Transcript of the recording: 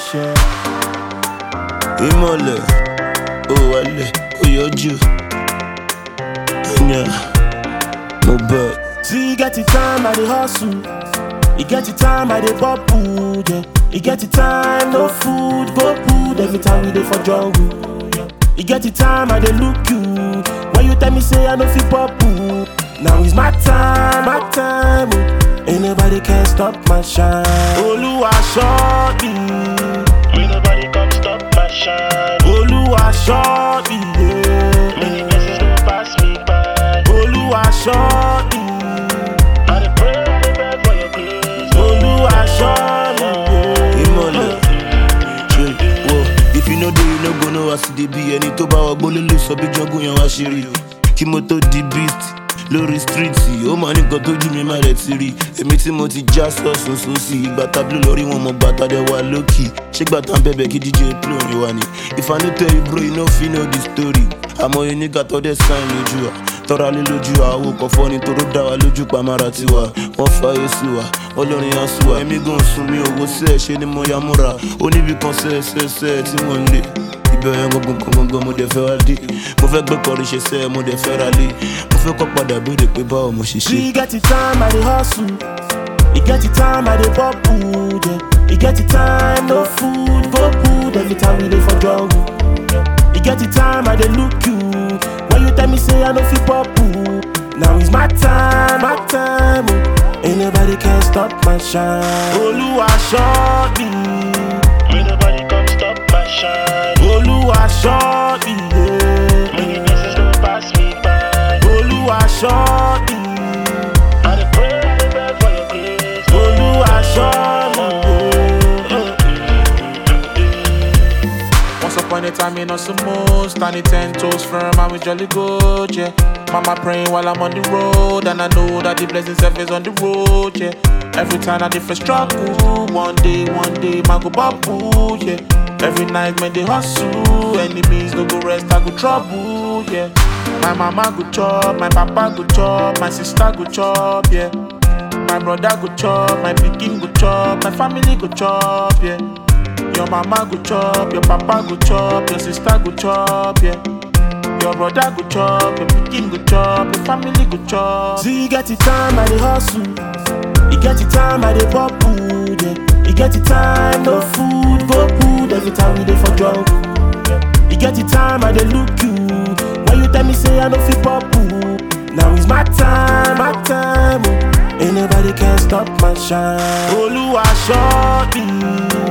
ṣe. ìmọ̀lẹ̀ ó wálẹ̀ ó yọjú ẹ̀yà mo bẹ̀. See, you get the time I dey hustle. You get the time I dey bubble, yeah. You get the time, no food, go food every time we dey for jungle. You get the time I dey look you. When you tell me say I no fit bubble, now is my time, my time. oh. Ain't nobody can stop my shine. Oluwa show me, Ain't nobody come stop my shine. Oluwa show me, Many yeah. blessings don't pass me by. Oluwa show me, I dey pray, I dey beg for your grace. Oluwa show me, yeah. ìmọ̀lẹ̀ ṣe wọ if you no dey you no go know as e dey be ẹni tó bá wọgbó ló lè sọ bí jọgún yẹn wá ṣe rí kí mo tó di beast lórí stíríìtì ó máa ní nǹkan tójú mi má rẹ̀ ti rí èmi tí mo ti já sọ̀sùn sósì ìgbà tábìlì lórí wọn mọ̀ gbàtà dẹ̀ wá lókì ṣé gbàtà ń bẹ̀bẹ̀ kí dj play orin wa ni if i no tell you bro you no fit know the story àmọ́ yẹn nígbà tó dẹ̀ sign lójú wa tọ́ra lé lójú àwo kọ̀fọ́ ni toró dá wa lójú pamara tiwa wọ́n fàyè sí wa olórin àsùwà èmi gan sùn mi òwò sẹ́ẹ̀ ṣe ni mo ya múra oníbi kan sẹ́ẹ̀sẹ́ẹ̀sẹ́ tí wọ́n ń lé ìbẹ̀rẹ̀ gbọ̀ngàn gbọ̀ngàn mo dẹ̀ fẹ́ wá dé mo fẹ́ gbé kọrin ṣe sẹ́ẹ̀ mo dẹ̀ fẹ́ ra lé mo fẹ́ kọ́ padà béèrè pé báwo mo ṣe ṣe. See, you get the time I dey hustle. You get the time I dey bubble, yeah. You get the time, no food, go food every time we dey for jungle. You get the time I dey look you. When you tell me say I no fit bubble, now is my time, my time. oh. Ain't nobody can stop my shine. Oluwa show me, Ain't nobody come stop my shine. Oluwa show me, Many yeah. blessings don't pass me by. Oluwa show me, I dey pray, I dey beg for your grace. Oluwa show me. yeah. Once upon a time in us most standing ten toes firm and we jolly good, yeah. Mama praying while I'm on the road, and I know that the blessings of is on the road, yeah. Every time I different struggle, one day, one day, man go bubble, yeah. Every night, man, they hustle, enemies no go rest, I go trouble, yeah. My mama go chop, my papa go chop, my sister go chop, yeah. My brother go chop, my pikin go chop, my family go chop, yeah. Your mama go chop, your papa go chop, your sister go chop, yeah. Your brother go chop, your pikin go chop, your family go chop. See, you get the time I dey hustle. You get the time I dey bubble, yeah. You get the time, no food, go food every time we dey for jungle. You get the time I dey look you. When you tell me say I no fit bubble, now is my time, my time. oh. Ain't nobody can stop my shine. Oluwa show me,